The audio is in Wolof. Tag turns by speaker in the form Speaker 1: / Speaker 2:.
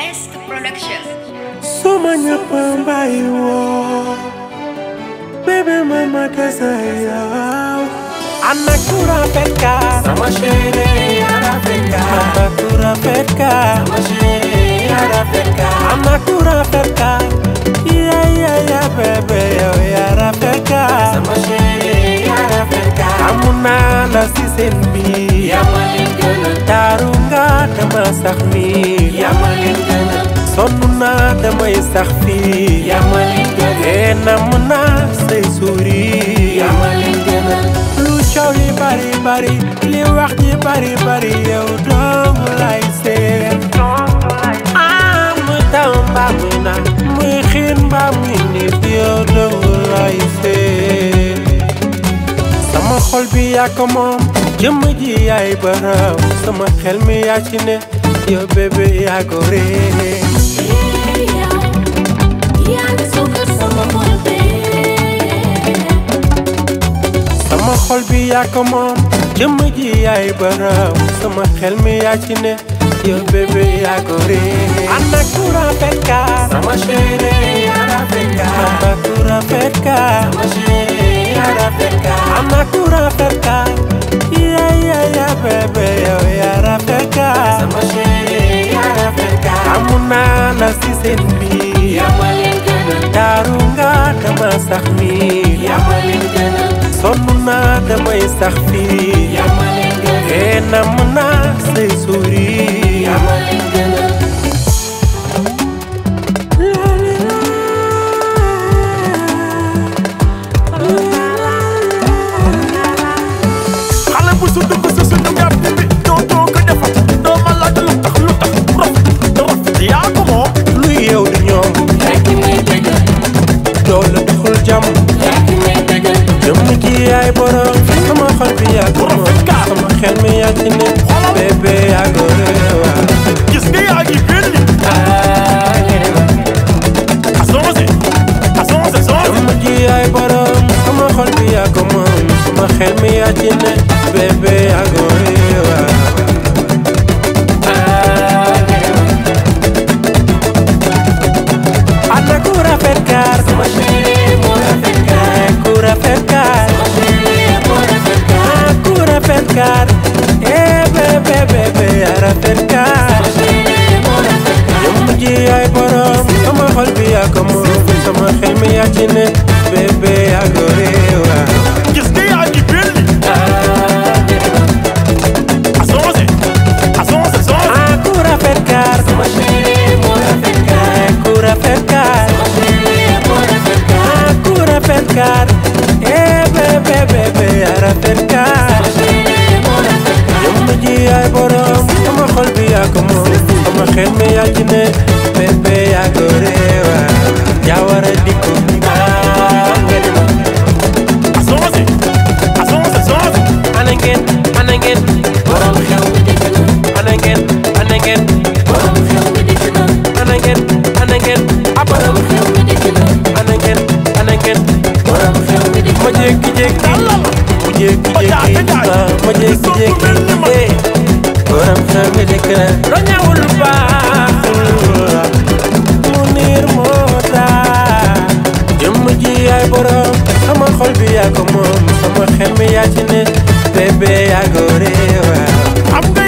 Speaker 1: Best Production.
Speaker 2: Suma ñëpp mbay woo bébé may ma kese yow Ana ku rafet ka sama chéri ya rafet ka Ana ku rafet ka sama chéri ya rafet ka Ana ku rafet ka ya ya ya bébé yow ya rafet ka sama chéri ya rafet ka amu naa la si seen biir yaa ma leen gënal taaru nga dama sax nii yaa ma leen gënal sonn naa damay sax fii yaa ma leen gënal ee namm naa say suuri yaa ma leen gënal lu coow li bari bari li wax ji bari bari yow dong lay seen ah muy taw mbaa muy na muy xiin mbaa muy nit yow dong lay seen sama xol bi yaa ko moom jëmm ji yaay baraw sama xel mi yaa ci ne yow bébé yaa ko ree sama xol bi yaa ko moom jëmm ji yaay baraw sama xel mi yaa ci ne yow bébé yaa ko ree ana ku rafet ka sama chéri yaa rafet ka ana ku rafet ka sama chéri yaa rafet ka ana ku rafet ka ya ya ya bébé yow yaa rafet ka sama chéri yaa rafet ka amu naa la si seen biir yaa ma leen gënal taaru nga dama sax nii yaa ma leen gënal sonn naa damay sax fii yaa ma leen gënal ee namm naa say suuri yaa ma leen gënal
Speaker 3: xale bu su dugg si suñu gàtt bi doo doo ko defat doo ma laaj lu tax lu tax rafet rafet yaa ko moom
Speaker 2: luy yow di ñoom doo la deful jàmm jëmm ji yaay borom sama xol bi yaa ko moom sama xel mi yaa ci ne bébé yaa ko réewa
Speaker 3: gis nga yaa ngi benn asonse asonse sonse
Speaker 2: jëmm ji yaay borom sama xol bi yaa ko moom sama xel mi yaa ci ne bébé yaa ko réewa ana ku rafet kaar sama chéri moo rafet kaar ku rafet kaar sama chéri moo rafet kaar ku rafet kaar eh bébé bébé yaa rafet kaar sama chéri moo rafet kaar jëmm ji yaay borom sama xol bi yaa ko moom sama xel mi yaa ci ne bébé yaa ko réewa
Speaker 3: gis nga yaa ngi benn asonse asonse sonse
Speaker 2: ah ku rafet kaar sama chéri moo rafet kaar ku rafet kaar sama chéri moo rafet kaar ku rafet kaar eh bébé bébé yaa rafet kaar sama chéri moo rafet kaar jëmm ji yaay borom sama xol bi yaa ko moom sama xel mi yaa ci ne bébé yaa ko réewa yaa war a dikku ah nga di ma
Speaker 3: asonse asonse sonse
Speaker 2: ana ngeen ana ngeen borom xew mi dikk na ana ngeen ana ngeen borom xew mi dikk na ana ngeen ana ngeen a borom xew mi dikk na ana ngeen ana ngeen borom xew mi dikk ma jékki-jékki mu jékki-jékki ah ma jékki-jékki eh borom xew mi dikk na lo ñawul baaxul mu niir moo taa jëmm ji yaay borom sama xol bi yaa ko moom sama xel mi yaa ci ne bébé yaa ko réewa
Speaker 3: am nga